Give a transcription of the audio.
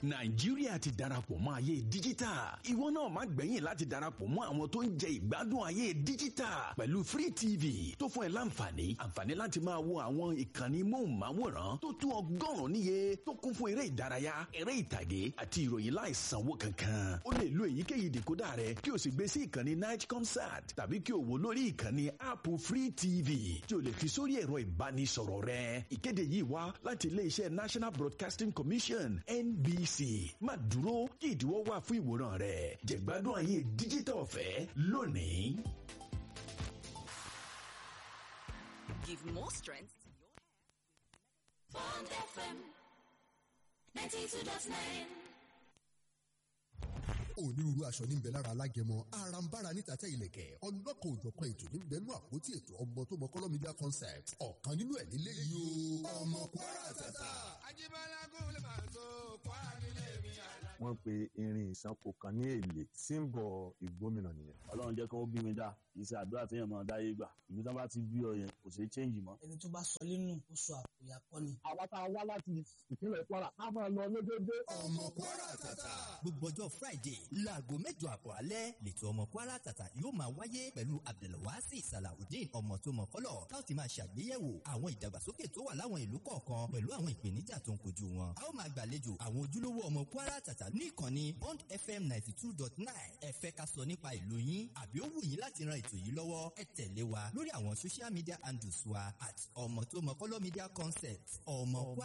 nàìjíríà ti darapọ̀ mọ́ ayé díjítà ìwọ náà má gbẹ̀yìn láti darapọ̀ mọ́ àwọn tó ń jẹ ìgbádùn ayé díjítà pẹ̀lú free tv tó fún ẹ láǹfààní àǹfààní láti máa wo àwọn ìkànnì móhùnmáwòrán tó tó ọgọ́rùn-ún níye tó kún fún eré ìdárayá eré ìtàgé àti ìròyìn láìsanwó kankan o lè lo èyíkéyìí dìkódà rẹ kí o sì gbé sí ìkànnì night concert tàbí kí o wò lórí ìkànnì app free tv tí o lè fi sórí ẹ̀rọ ìbánisọ̀rọ̀ rẹ ìkéde yìí wá láti iléeṣẹ́ national broadcasting commission nbc má dúró kí ìdíwọ́ wà fún ìwòran rẹ jẹ̀gbádùn ayé díjítà ọ̀fẹ́ lónìí. Give more strength to your Bond FM 92.9. onírúurú aṣọ níbẹ̀ lára alágẹmọ arambara níta tẹ ilẹ̀kẹ̀ ọlọ́kan òjọ̀kan ètò níbẹ̀ nú àpótí ètò ọmọ tó mọ kọ́lọ́ media concept ọ̀kan nínú ẹ̀ nílé yìí o ọmọ kwara tata. wọ́n pe irin ìsanko kan ní èlé símbọ̀ ìgbómìnà nìyẹn. ọlọ́run jẹ́ kó bí mi dá kì í ṣe àdúrà téèyàn máa dáyé gbà ìlú tán bá ti bí ọ yẹn kò ṣeé change mọ́. ẹni tó bá sọ nínú ó sọ àpòyà kọ́ ni. àwa tá a wá láti ìpínlẹ̀ kwara a máa lọ lójoojúmọ́. ọmọ kwara tata. gbogbo ọjọ́ friday láago mẹ́jọ àbọ̀ alẹ́ lẹ́tọ̀ ọmọ kwara tata yóò máa wáyé pẹ̀lú abdulwasi salawudeen ọmọ tó mọ kọ́lọ̀ tá ó ti máa ṣàgbéyẹ̀wò àwọn ìdàgbàsókè tó wà láwọn ìlú kọ̀ọ̀kan pẹ̀lú àwọn ìpèníjà tó ń kojú wọn. a ó máa gbàlejò àwọn ojúlówó ọmọ kwara tata ní ìkànnì bond fm ninety two dot nine ẹ fẹ́ ká sọ nípa ìlú yín àbí ó wù yín láti ran ètò yìí lọ́wọ́ ẹ tẹ̀lé wa lórí àwọn social media handles wa at ọmọ tó mọ kọ́lọ́ media concept ọmọ kwara